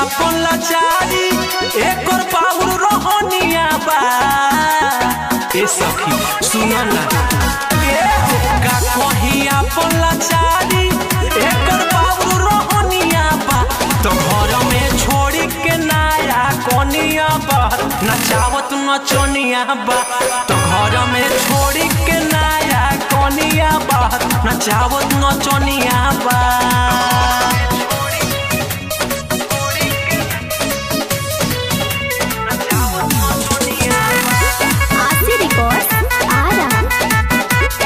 अपन लाचारी एकर बाबू रोहनिया बा ए सखी सुन ना ए हो का कही अपन लाचारी एकर बाबू रोहनिया बा तो घर में छोड़ी के नाया कोनिया बा नचावत नचनिया बा तो घर में छोड़ी के नाया कोनिया बा नचावत नचनिया बा आरसी रिकॉर्ड्स आरा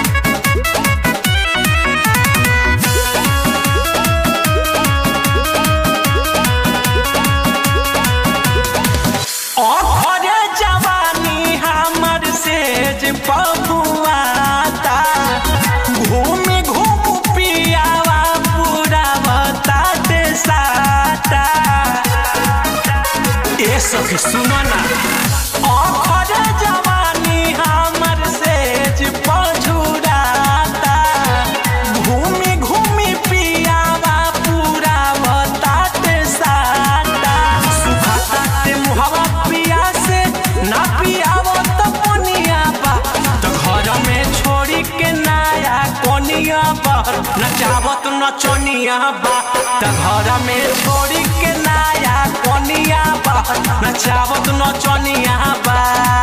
अखरे जवानी हमर सेज पपुआता घूम घूम पियावा पूरा बता दे साता ए सखी सुनो ना अखरे जवानी हमर सेज पझुराता घूमी घूमी पियावा पूरा बता दे साता सुखाता ते मुहावा पिया से ना पियावो तो पनिया बा तो घर में छोड़ी के नाया कोनिया पर नचावत नचनिया बा तो घर में छोड़ी के नाया कोनिया पर नचावत नचनिया बा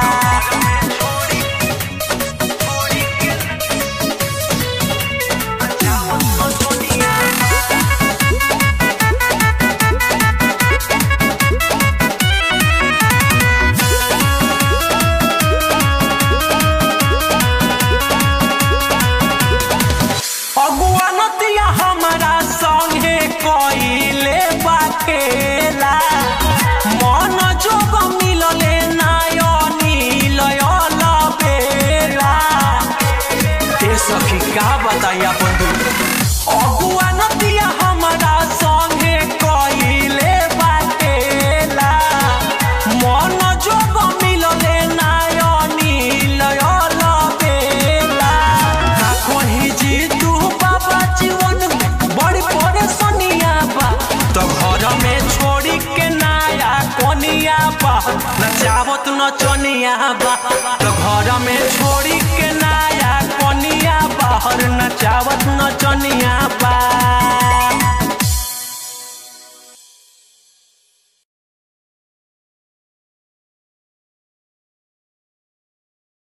अगुआ नतिया हमारा संगे कइले बाखेला मन जोग मिलले नायनी लयल बेला ए सखी का बताइया बंधु अगुआ नतिया हमारा संगे कइले बाखेला मन जोग मिलले नायनी लयल बेला का कहीं जी तू बाबा जीवन बड़ी परेशानिया बा तो घर में छोड़ी के नाया कोनिया बा नचावत नचनिया बा तो घर में छोड़ी के नाया कोनिया बाहर नचावत नचनिया बा